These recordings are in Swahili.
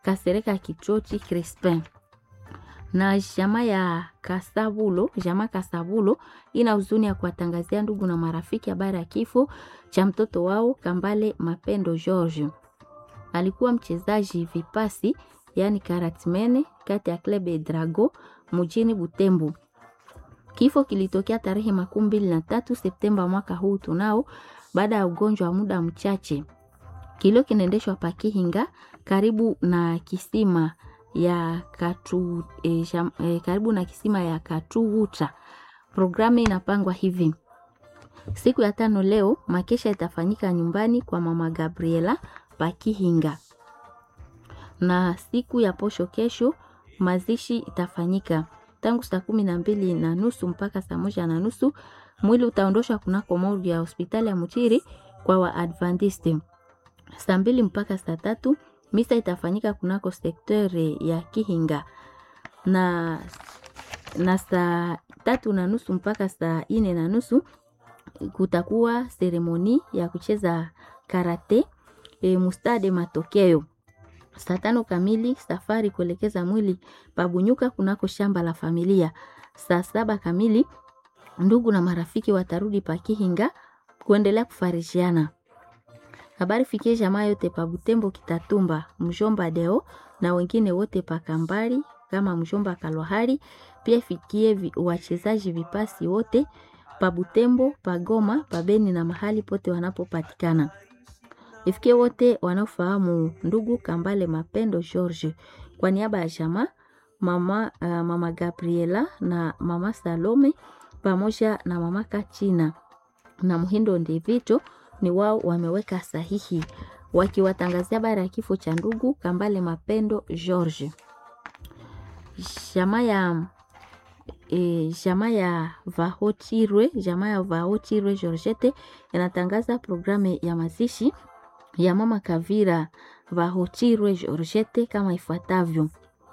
Kasereka Kichochi Crispin na jamaa ya Kasabulo, jamaa Kasabulo ina huzuni ya kuwatangazia ndugu na marafiki habari ya kifo cha mtoto wao Kambale Mapendo George. Alikuwa mchezaji vipasi, yani karatmene kati ya Club Drago mjini Butembo. Kifo kilitokea tarehe makumi mbili na tatu Septemba mwaka huu tunao, baada ya ugonjwa wa muda mchache. Kilio kinaendeshwa Pakihinga karibu na kisima ya katu, eh, sham, eh, karibu na kisima ya Katuguta. Programu inapangwa hivi: siku ya tano leo makesha itafanyika nyumbani kwa mama Gabriela Pakihinga, na siku ya posho kesho mazishi itafanyika tangu saa kumi na mbili na nusu mpaka saa moja na nusu. Mwili utaondoshwa kunako morgue ya hospitali ya Mutiri kwa Waadventiste. Saa mbili mpaka saa tatu misa itafanyika kunako sektere ya Kihinga na, na saa tatu na nusu mpaka saa ine na nusu kutakuwa seremoni ya kucheza karate e, mustade matokeo. Saa tano kamili safari kuelekeza mwili pabunyuka kunako shamba la familia. Saa saba kamili ndugu na marafiki watarudi pakihinga kuendelea kufarishiana. Habari fikie jamaa yote pa Butembo, Kitatumba, mjomba Deo na wengine wote pa Kambari kama mjomba Kalwahari. Pia fikie vi, wachezaji vipasi wote pa Butembo, pa Goma, pa Beni na mahali pote wanapopatikana. Ifikie wote wanaofahamu ndugu Kambale Mapendo George. Kwa niaba ya jamaa mama, uh, mama Gabriela na mama Salome pamoja na mama Kachina na Muhindo Ndivito ni wao wameweka sahihi wakiwatangazia habari ya kifo cha ndugu Kambale Mapendo George. Jamaa ya e, jamaa ya Vahochirwe, jamaa ya Vahochirwe Georgette inatangaza programu ya mazishi ya mama Kavira Vahochirwe Georgette kama ifuatavyo.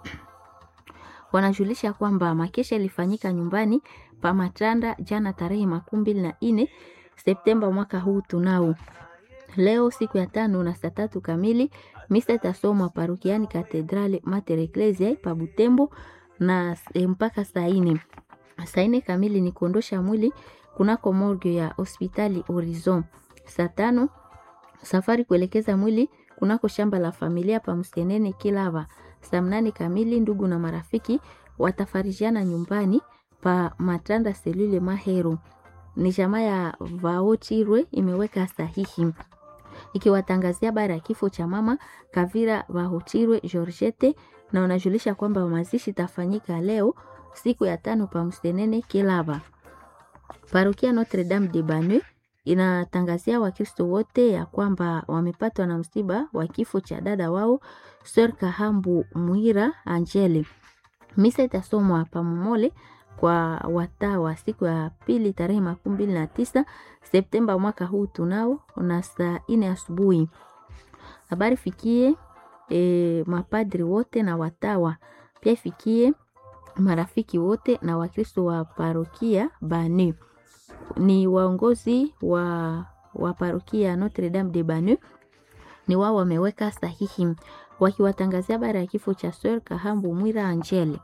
Wanajulisha kwamba makesha ilifanyika nyumbani pa Matanda jana tarehe makumi mbili na nne Septemba mwaka huu tunao. Leo siku ya tano na saa tatu kamili misa itasomwa parokiani Katedrale Mater Ecclesiae pa Butembo na e, mpaka saa nne. Saa nne kamili ni kuondosha mwili kunako morgue ya hospitali Horizon. Saa tano safari kuelekeza mwili kunako shamba la familia pa Msenene Kilava. Saa mnane kamili ndugu na marafiki watafarijiana nyumbani pa Matanda Selule Mahero ni jamaa ya Vaochirwe imeweka sahihi ikiwatangazia habari ya kifo cha mama Kavira Vaochirwe Georgette, na wanajulisha kwamba mazishi itafanyika leo siku ya tano pa Msenene Kilaba. Parokia Notre Dame de Banu inatangazia Wakristo wote ya kwamba wamepatwa na msiba wa kifo cha dada wao Sir Kahambu Mwira Angele. Misa itasomwa pa Momole kwa watawa siku ya pili tarehe makumi mbili na tisa Septemba mwaka huu tunao na saa ine asubuhi. Habari fikie e, mapadri wote na watawa pia fikie marafiki wote na Wakristo wa parokia Banu ni waongozi wa, wa parokia Notre Dame de Banu ni wao wameweka sahihi wakiwatangazia habari ya kifo cha Sir Kahambu Mwira Angele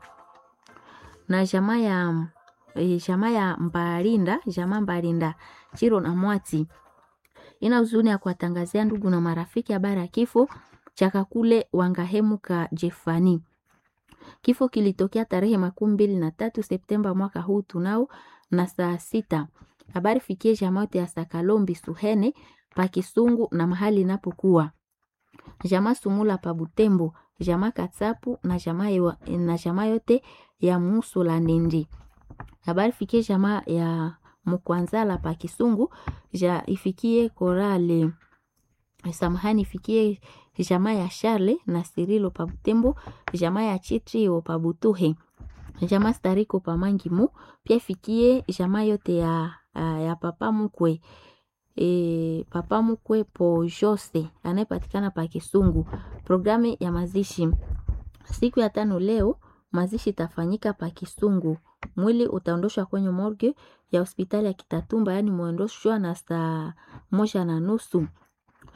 na jamaa ya e, jamaa ya Mbarinda, jamaa Mbarinda Chiro na Mwati ina huzuni ya kuwatangazia ndugu na marafiki habari ya kifo cha Kakule Wangahemuka Jefani. Kifo kilitokea tarehe makumi mbili na tatu Septemba mwaka huu tunao na saa sita. Habari fikie jamaa yote ya Sakalombi Suhene pa Kisungu na mahali inapokuwa jamaa Sumula pa Butembo, jamaa Katsapu na jamaa na jamaa yote ya Muso la Nindi. Habari fikie jamaa ya Mkwanzala pa Kisungu, ja ifikie Korale. Samahani ifikie jamaa ya Charle na Sirilo pa Butembo, jamaa ya Chitrio pa Butuhe. Jamaa Stariko pa Mangimu, pia ifikie jamaa yote ya ya Papa Mkwe. E, Papa Mkwe po Jose anayepatikana pa Kisungu. Programu ya mazishi siku ya tano leo mazishi itafanyika pa Kisungu. Mwili utaondoshwa kwenye morgue ya hospitali ya Kitatumba, yaani muondoshwa na saa moja na nusu.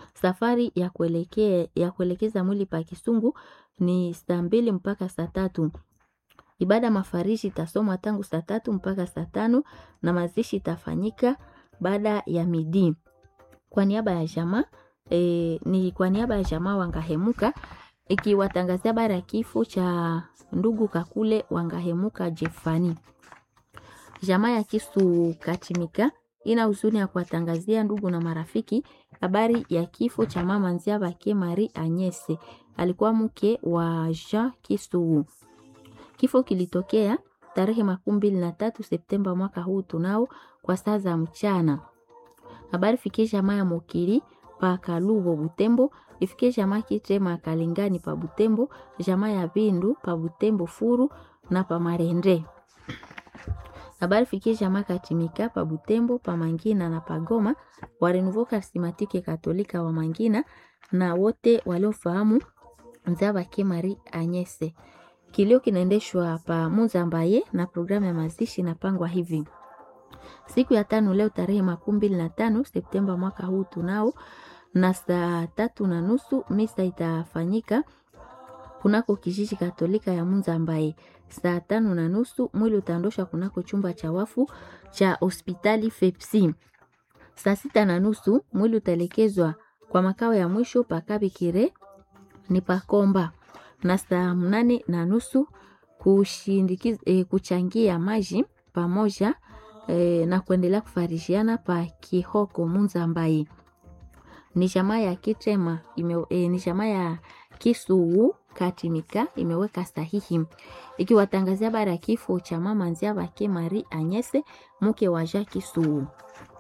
Safari ya kuelekea ya kuelekeza mwili pa Kisungu ni saa mbili mpaka saa tatu. Ibada mafarishi itasomwa tangu saa tatu mpaka saa tano na mazishi itafanyika baada ya midi. Kwa niaba ya jamaa e, ni kwa niaba ya jamaa Wangahemuka ikiwatangazia habari ya kifo cha ndugu Kakule Wangahemuka Jefani. Jamaa ya Kisu Katimika ina huzuni ya kuwatangazia ndugu na marafiki habari ya kifo cha mama Nziabake Marie Anyese, alikuwa mke wa Jean Kisu. Kifo kilitokea tarehe makumi mbili na tatu Septemba mwaka huu tunao kwa saa za mchana. Habari fikie jamaa ya Mokiri pa Kalubo Butembo, ifikie jamaa Kitema Kalingani pa Butembo, jamaa ya Bindu pa Butembo Furu na pa Marende. Habari fikie jamaa Katimika pa Butembo, pa Mangina na pa Goma, wa Renouveau Charismatique Katolika wa Mangina na wote waliofahamu Nzabake Marie Anyese. Kilio kinaendeshwa pa Muzambaye na programu ya mazishi inapangwa hivi: siku ya tano leo tarehe makumi mbili na tano Septemba mwaka huu tunao na saa tatu na nusu misa itafanyika kunako kijiji Katolika ya Muzambaye. Saa tano na nusu mwili utaondoshwa kunako chumba cha wafu cha hospitali Fepsi. Saa sita na nusu mwili utaelekezwa kwa makao ya mwisho pakabikire ni pakomba na saa mnane na nusu kushindikiza e, kuchangia maji pamoja e, na kuendelea kufarishiana pa Kihoko Munzambai. Ni jamaa ya Kitema ime, e, ni jamaa ya Kisuu Katimika imeweka sahihi ikiwatangazia habari ya kifo cha mama Nziabake Marie Anyese mke wa Jacques Kisuu.